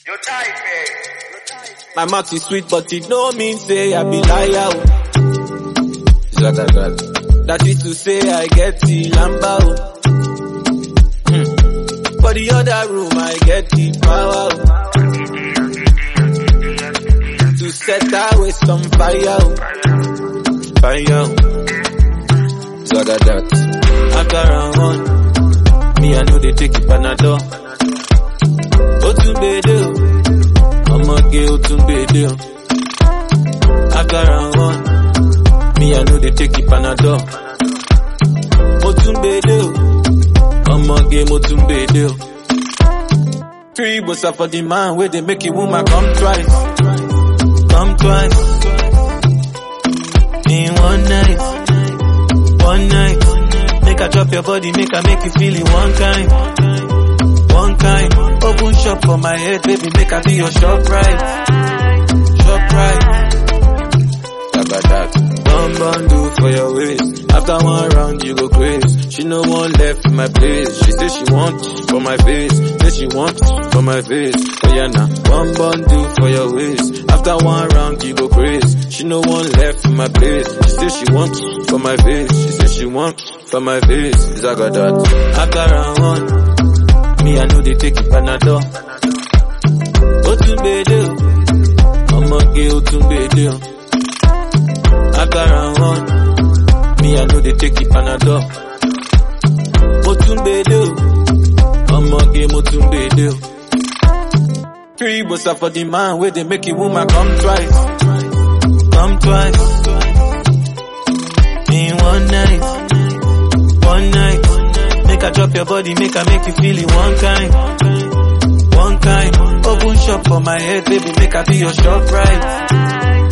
Your type, eh? My mouth is sweet, but it no mean say I be liar. oh. Zagagat. That is to say I get the lamba. oh. Hmm. For the other room, I get the power. oh. To set away some fire. oh. Fire. oh. Zagadat. After round one, me I know they take it panadol. Otunbede o, ọmọge Otunbede o. After round one, me I know they take it panadol. Motunbede o, ọmọge Motunbede o. Three bosa for the man where they make a woman come twice, come twice. In one night, one night. Make I drop your body, make I make you feel it one kind, one kind. Open shop for my head, baby, make I be your shop right, shop right. That. One bundle for your waist. After one round, you go crazy. She no one left in my place. She say she want for my face. Say she want for my face. Oh yeah, now one bundle for your waist. After one round, you go crazy. She no one left in my place. She say she want for my face. She say she want for my face. Zagadat. After round one, me I know they take it panadol. Otunbede o, ọmọge Otunbede o. After round one, me I know they take it panadol. Motunbede o, ọmọge Motunbede o. Three bosa for the man where they make a woman come twice, come twice. In one night, one night. Make I drop your body, make I make you feel it one kind, one kind. Open shop for my head, baby, make I be your shop right,